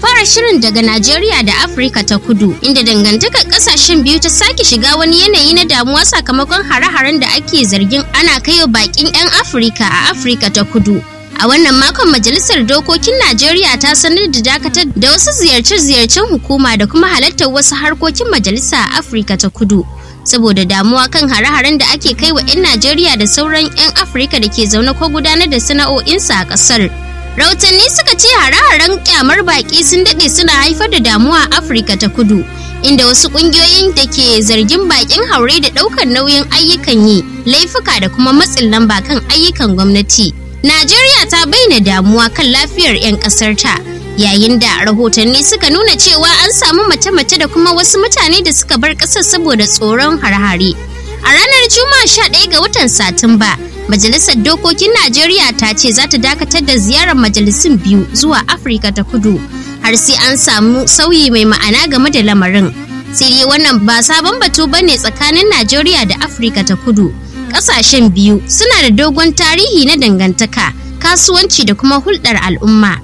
fara shirin daga Najeriya da Afirka ta kudu, inda dangantakar kasashen biyu ta sake shiga wani yanayi na damuwa sakamakon hare-haren da ake zargin ana kaiwa bakin 'yan Afirka a Afirka ta kudu. A wannan makon Majalisar Dokokin Najeriya ta sanar da dakatar da wasu ziyarce-ziyarcen hukuma da kuma halartar wasu harkokin majalisa a Afirka ta kudu. Saboda damuwa kan hare-haren da ake kai wa 'yan Najeriya da sauran 'yan Afirka da ke zaune ko gudanar da sana'o'insa a ƙasar. Rautanni suka ce hare-haren kyamar baƙi sun daɗe suna haifar da damuwa a Afirka ta kudu. Inda wasu ƙungiyoyin da ke zargin baƙin haure da ɗaukar nauyin ayyukan yi, laifuka da kuma matsin lamba kan ayyukan gwamnati. Najeriya ta bayyana damuwa kan lafiyar 'yan ƙasarta yayin da rahotanni suka nuna cewa an samu mace-mace da kuma wasu mutane da suka bar ƙasar saboda tsoron harhare. A ranar Juma'a 11 ga watan Satumba, Majalisar Dokokin Najeriya ta ce za ta dakatar da ziyarar majalisun biyu zuwa Afirka ta Kudu har sai an samu sauyi mai ma'ana game da lamarin. Sai dai wannan ba sabon batu bane tsakanin Najeriya da Afirka ta Kudu. kasashen biyu suna da dogon tarihi na dangantaka kasuwanci da kuma hulɗar al'umma.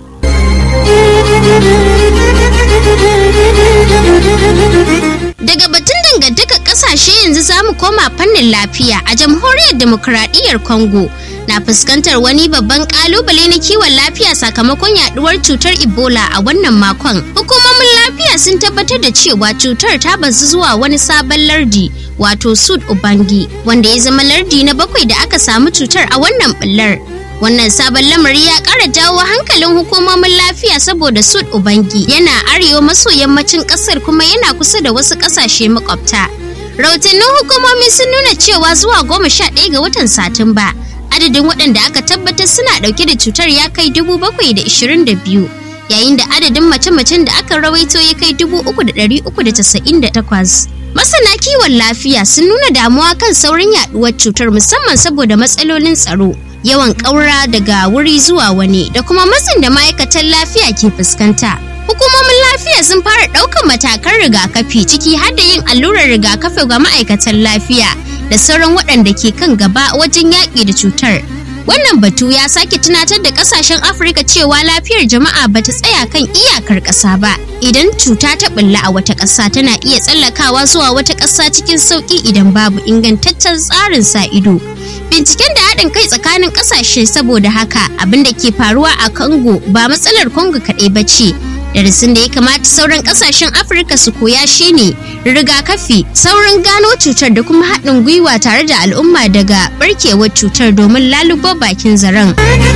Daga batun dangantaka kasashe yanzu za mu koma fannin lafiya a jamhuriyar demokuraɗiyyar Congo na fuskantar wani babban kalubale na kiwon lafiya sakamakon yaduwar cutar Ebola a wannan makon. Hukumomin lafiya sun tabbatar da cewa cutar ta bazu zuwa wani sabon lardi wato Sud Ubangi wanda ya zama lardi na bakwai da aka samu cutar a wannan bullar. Wannan sabon lamari ya ƙara jawo hankalin hukumomin lafiya saboda Sud Ubangi yana arewa maso yammacin ƙasar kuma yana kusa da wasu ƙasashe makwabta. Rahotannin hukumomi sun nuna cewa zuwa goma sha ɗaya ga watan Satumba, adadin waɗanda aka tabbatar suna ɗauke da cutar ya kai dubu bakwai da ishirin da biyu, yayin da adadin mace-macen da aka rawaito ya kai dubu uku da ɗari uku da casa'in da takwas. Masana kiwon lafiya sun nuna damuwa kan saurin yaɗuwar cutar musamman saboda matsalolin tsaro. yawan ƙaura daga wuri zuwa wani da kuma matsin da ma'aikatan lafiya ke fuskanta. Hukumomin lafiya sun fara ɗaukar matakan rigakafi ciki har da yin allurar rigakafi ga ma'aikatan lafiya da sauran waɗanda ke kan gaba wajen yaƙi da cutar. Wannan batu ya sake tunatar da ƙasashen Afirka cewa lafiyar jama'a ba ta tsaya kan iyakar ƙasa ba. Idan cuta ta ɓulla a wata ƙasa tana iya tsallakawa zuwa wata ƙasa cikin sauƙi idan babu ingantaccen tsarin sa ido. binciken da haɗin kai tsakanin ƙasashe saboda haka abin da ke faruwa a congo ba matsalar congo kaɗai ba ce darasin da ya kamata sauran ƙasashen afirka su koya shine rigakafi saurin gano cutar da kuma haɗin gwiwa tare da al'umma daga barkewar cutar domin lalubo bakin zaren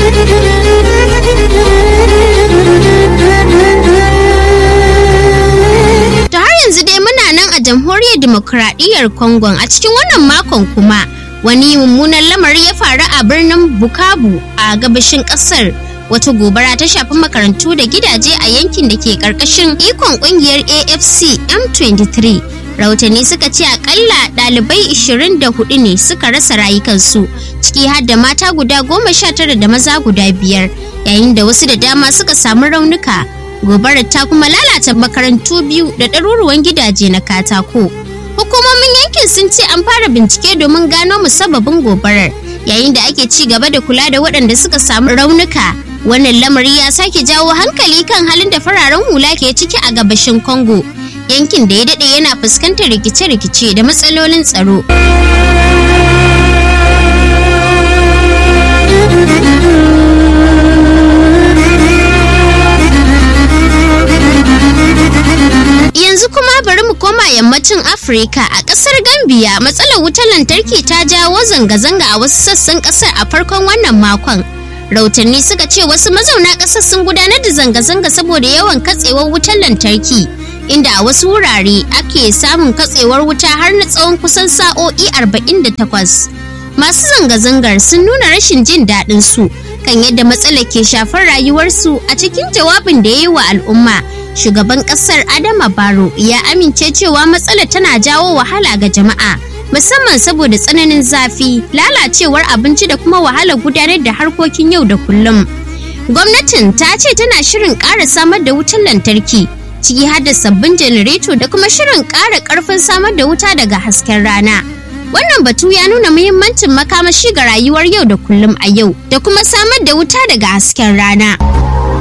ta har yanzu dai muna nan a jamhuriyar dimokuraɗiyyar congo a cikin wannan makon kuma wani mummunan lamari ya faru a birnin bukabu a gabashin kasar wata gobara ta shafi makarantu da gidaje a yankin da ke karkashin ikon kungiyar afc m23 rahotanni suka ce akalla dalibai 24 ne suka rasa rayukansu ciki har da mata guda goma sha tara da maza guda biyar yayin da wasu da dama suka samu raunuka gobarar ta kuma lalata makarantu biyu da ɗaruruwan gidaje na katako hukumomin yankin sun ce an fara bincike domin gano musabbabin gobarar yayin da ake ci gaba da kula da waɗanda suka samu raunuka wannan lamari ya sake jawo hankali kan halin da fararen hula ke ciki a gabashin congo yankin da ya daɗe yana fuskantar rikice-rikice da matsalolin tsaro yanzu kuma bari mu koma yammacin afirka a kasar gambia matsalar wutar lantarki ta jawo zanga-zanga a wasu sassan kasar a farkon wannan makon rautanni suka ce wasu mazauna kasar sun gudanar da zanga-zanga saboda yawan katsewar wutar lantarki inda a wasu wurare ake samun katsewar wuta har na tsawon kusan sa'o'i 48 masu zanga-zangar sun nuna rashin jin daɗin su kan yadda matsalar ke shafar rayuwarsu a cikin jawabin da ya yi wa al'umma shugaban kasar adama baro ya amince cewa matsalar tana jawo wahala ga jama'a musamman saboda tsananin zafi lalacewar abinci da kuma wahalar gudanar da harkokin yau da kullum gwamnatin ta ce tana shirin ƙara samar da wutar lantarki ciki har da sabbin janareto da kuma shirin ƙara ƙarfin samar da wuta daga hasken rana wannan batu ya nuna muhimmancin makamashi ga rayuwar yau da kullum a yau da kuma samar da wuta daga hasken rana